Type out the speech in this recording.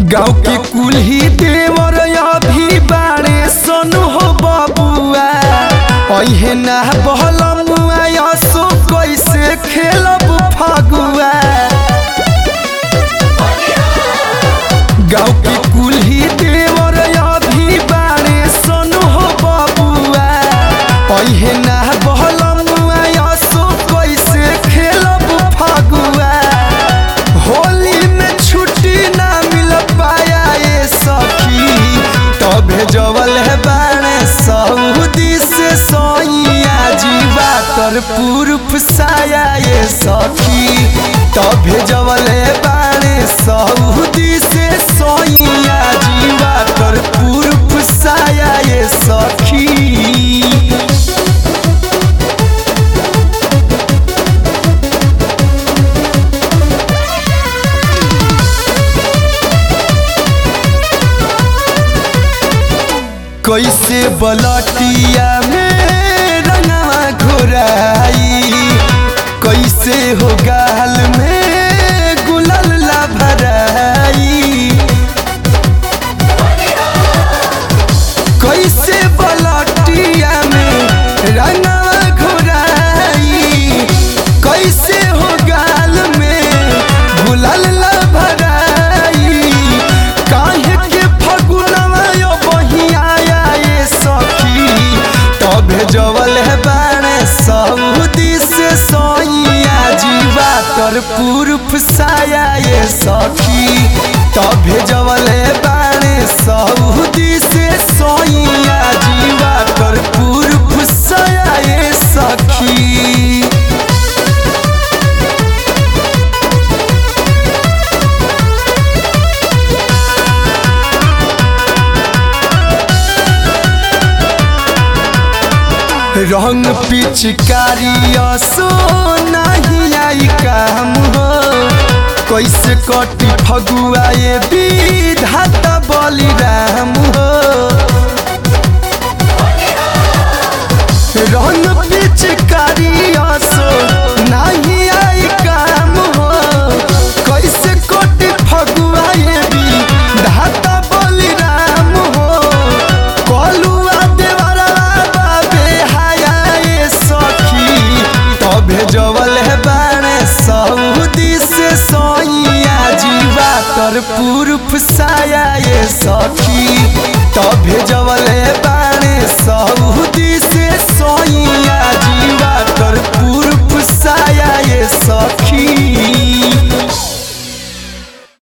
गाँव के कुल्ही देवर अभी बाड़े सनु हो बबुआ अहे ना बहलमुआ यसो कैसे खेलब फगुआ गाँव के कुल्ही देवर अभी बाड़े सनु हो बबुआ अहे ना बहलमुआ यसो कैसे खेलब फगुआ होली में छुट्टी ना मिल पाया ये सखी तबे जवल है बाणे सऊदी से सोइया जीवा कर पूर्व साया ये सखी तबे जवल है बाणे सऊदी से सोइया जीवा कर पूर्व साया ये सखी कैसे बलटिया में रंगवा घोराई कैसे हो गाल में गुलाल ला भराई कैसे बलटिया में रंगवा घोराई कैसे हो गाल में गुलाल ला भराई काहे के फगुनवा यो बहिया ये सखी तबे जवल है बाणे सऊदी से सोइया जीवा कर पूर्व साया ये सखी तबे जवल है बाणे सऊदी से सोइया जीवा कर पूर्व साया ये सखी रंग पिचकारी असो नहीं आई काम हो कैसे कटी फगुआ ये विधाता बलिराम हो रंग पिचकारी असो नहीं आई काम हो कैसे कटी फगुआ ये विधाता बलिराम हो कलुआ देवरा बाबे हाया ये सखी तबे जवल है बाणे सऊदी से सोइया जीवा कर पूर्व साया ये सखी तबे जवल है बाणे